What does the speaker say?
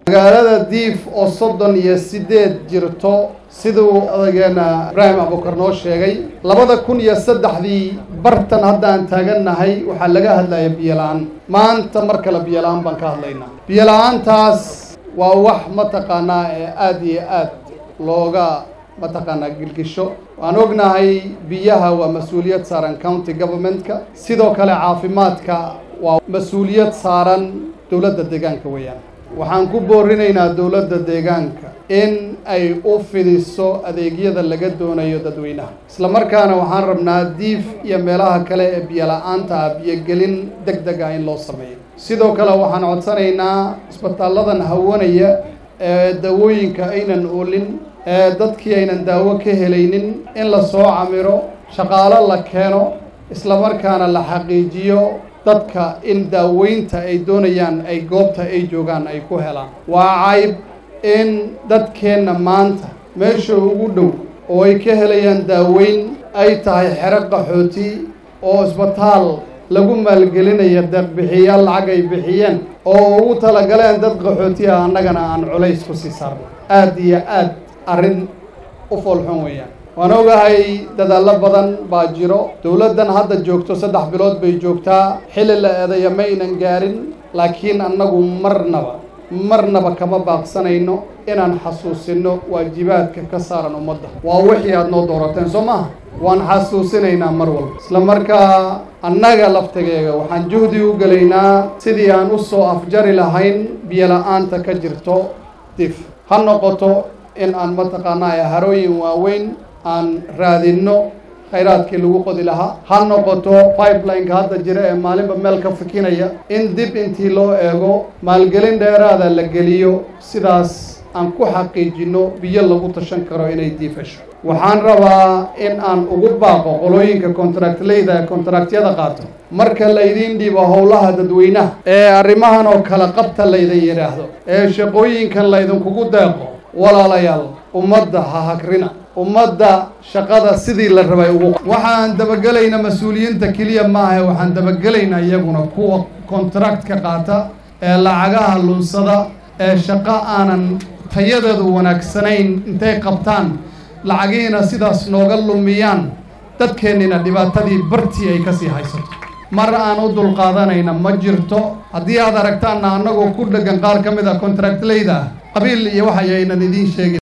magaalada diif oo soddon iyo siddeed jirto siduu odageena ibraahim abukar noo sheegay labada kun iyo saddexdii bartan haddaan taagannahay waxaa laga hadlaya biyola-aan maanta mar kale biyola-aan baan ka hadlaynaa biyola-aantaas waa wax mataqaanaa ee aada iyo aad looga mataqaanaa gilgisho waan ognahay biyaha waa mas-uuliyad saaran county governmentka sidoo kale caafimaadka waa mas-uuliyad saaran dowladda deegaanka weeyaan waxaan ku boorinaynaa dowladda deegaanka in ay u fidiso adeegyada laga doonayo dadweynaha isla markaana waxaan rabnaa diif iyo meelaha kale ee biyola-aanta ah biyogelin deg deg ah in loo sameeyo sidoo kale waxaan codsanaynaa isbitaalladan hawanaya ee dawooyinka aynan oolin ee dadkii aynan daawo ka helaynin in la soo camiro shaqaalo la keeno isla markaana la xaqiijiyo dadka in daaweynta ay doonayaan ay goobta ay joogaan ay ku helaan waa cayb in dadkeenna maanta meesha ugu dhow oo ay ka helayaan daaweyn ay tahay xero qaxooti oo isbitaal lagu maalgelinaya deeqbixiyaal lacag ay bixiyeen oo ugu talagaleen dad qaxooti ah annagana aan culays ku sii saarno aada iyo aad arrin u foolxun weeyaan waan ogahay dadaallo badan baa jiro dowladdan hadda joogto saddex bilood bay joogtaa xilli la eedayo ma aynan gaarin laakiin annagu marnaba marnaba kama baaqsanayno inaan xasuusino waajibaadka ka saaran ummadda waa wixii aad noo doorateen soo maaha waan xasuusinaynaa mar walba isla markaa annaga laftigeega waxaan juhdi u gelaynaa sidii aan u soo afjari lahayn biyola-aanta ka jirto dif ha noqoto in aan mataqaanaa harooyin waaweyn aan raadinno khayraadkii lagu qodi lahaa ha noqoto pipelineka hadda jira ee maalinba meel ka fikinaya in dib intii loo eego maalgelin dheeraada la geliyo sidaas aan ku xaqiijinno biyo lagu tashan karo inay diifasho waxaan rabaa in aan ugu baaqo qolooyinka contractleyda ee contractyada qaato marka laydiin dhibo howlaha dadweynaha ee arrimahan oo kala qabta laydin yidhaahdo ee shaqooyinkan laydinkugu deeqo walaalayaal ummadda ha hagrina ummadda shaqada sidii la rabay ugu waxaan dabagelaynaa mas-uuliyiinta keliya maaha waxaan dabagelaynaa iyaguna kuwa contractka qaata ee lacagaha lunsada ee shaqo aanan tayadeedu wanaagsanayn intay qabtaan lacagihiina sidaas nooga lumiyaan dadkeennina dhibaatadii bartii ay kasii haysato mar aan u dulqaadanayna ma jirto haddii aad aragtaanna annagoo ku dheggan qaar ka mid a contractleyda qabiil iyo waxayaynan idiin sheegin